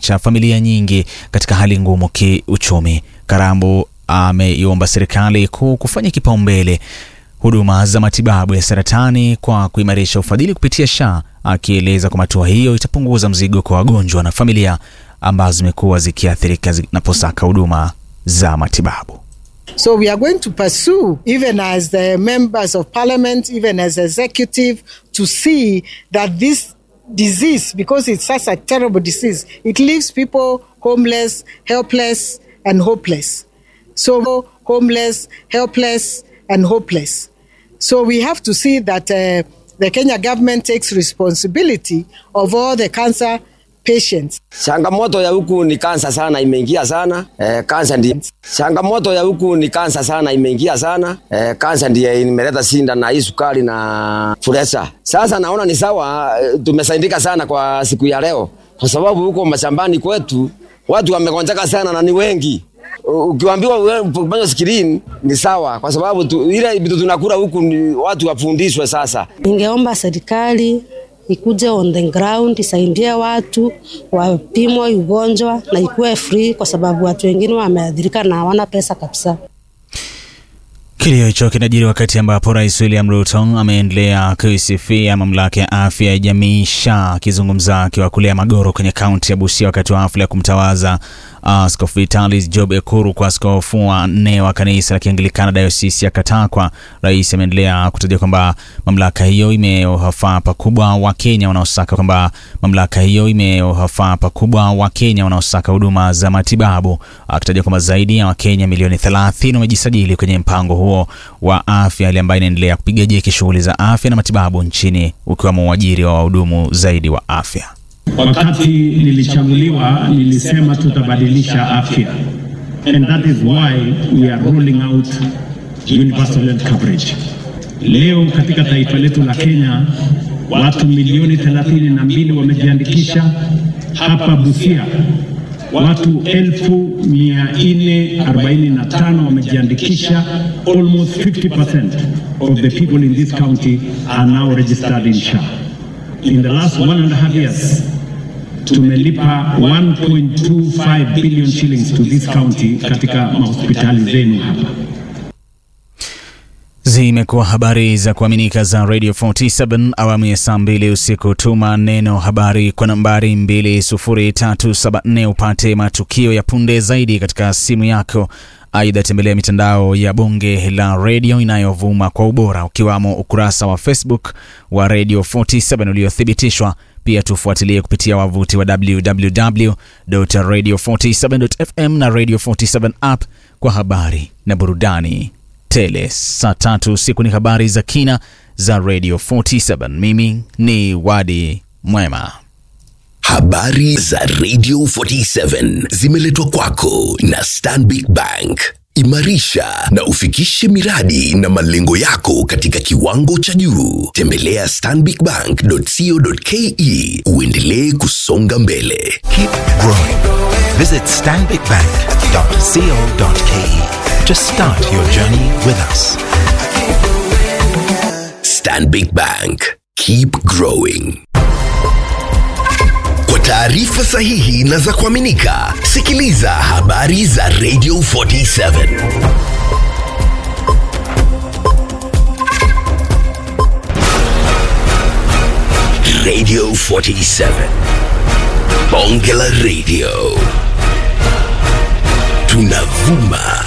kuziacha familia nyingi katika hali ngumu kiuchumi. Karambu ameiomba serikali kuu kufanya kipaumbele huduma za matibabu ya saratani kwa kuimarisha ufadhili kupitia SHA, akieleza kwamba hatua hiyo itapunguza mzigo kwa wagonjwa na familia ambazo zimekuwa zikiathirika zinaposaka huduma za matibabu. So we are going to pursue, even as the members of parliament, even as executive, to see that this disease, because it's such a terrible disease, it leaves people homeless, helpless, and hopeless. So homeless, helpless, and hopeless. So we have to see that uh, the Kenya government takes responsibility of all the cancer patients. Changamoto ya huku ni kansa sana imeingia sana eh, kansa ndiye changamoto ya huku ni kansa sana imeingia sana eh, kansa ndiye imeleta shinda na hii sukari na presha. Sasa naona ni sawa eh, tumesaidika sana kwa siku ya leo, kwa sababu huko mashambani kwetu watu wamegonjeka sana na ni wengi. Ukiambiwa kwenye screen ni sawa, kwa sababu tu, ile vitu tunakula huku ni watu wafundishwe. Sasa ningeomba serikali ikuje on the ground isaidie watu wapimwe ugonjwa na ikuwe free, kwa sababu watu wengine wameathirika na hawana pesa kabisa. Kilio hicho kinajiri wakati ambapo Rais William Ruto ameendelea kuisifia mamlaka ya afya ya jamii SHA, akizungumza akiwa kulea Magoro kwenye kaunti ya Busia wakati wa hafla ya kumtawaza Askofu uh, Vitalis Job Ekuru kwa askofu wa nne wa kanisa la Kianglikana dayosisi ya Katakwa. Rais ameendelea kutaja kwamba mamlaka hiyo imewafaa pakubwa wa Kenya wanaosaka kwamba mamlaka hiyo imewafaa pakubwa wa Kenya wanaosaka huduma za matibabu, akitaja kwamba zaidi ya Wakenya milioni 30 wamejisajili kwenye mpango huo wa afya, hali ambayo inaendelea kupiga jeki shughuli za afya na matibabu nchini, ukiwemo uajiri wa wahudumu zaidi wa afya. Wakati nilichaguliwa nilisema tutabadilisha afya, and that is why we are rolling out universal health coverage. Leo katika taifa letu la Kenya watu milioni 32 wamejiandikisha. Hapa Busia watu elfu mia nne arobaini na tano wamejiandikisha. Almost 50% of the people in this county are now registered in SHA. In the last one and a half years tumelipa 1.25 billion shillings to this county katika mahospitali zenu hapa. Zimekuwa habari za kuaminika za Radio 47 awamu ya saa mbili usiku. Tuma neno habari kwa nambari 20374 upate matukio ya punde zaidi katika simu yako. Aidha, tembelea mitandao ya Bunge la Radio inayovuma kwa ubora ukiwamo ukurasa wa Facebook wa Radio 47 uliothibitishwa. Pia tufuatilie kupitia wavuti wa www.radio47.fm na Radio 47 app kwa habari na burudani tele. Saa tatu usiku ni habari za kina za Radio 47. Mimi ni Wadi Mwema. Habari za Radio 47 zimeletwa kwako na Stanbic Bank. Imarisha na ufikishe miradi na malengo yako katika kiwango cha juu. Tembelea stanbicbank.co.ke uendelee kusonga mbele. Keep growing. Visit stanbicbank.co.ke to start your journey with us. Stanbic Bank. Keep growing. Kwa taarifa sahihi na za kuaminika, sikiliza habari za Radio 47. Radio 47. Bonge la Radio. Tunavuma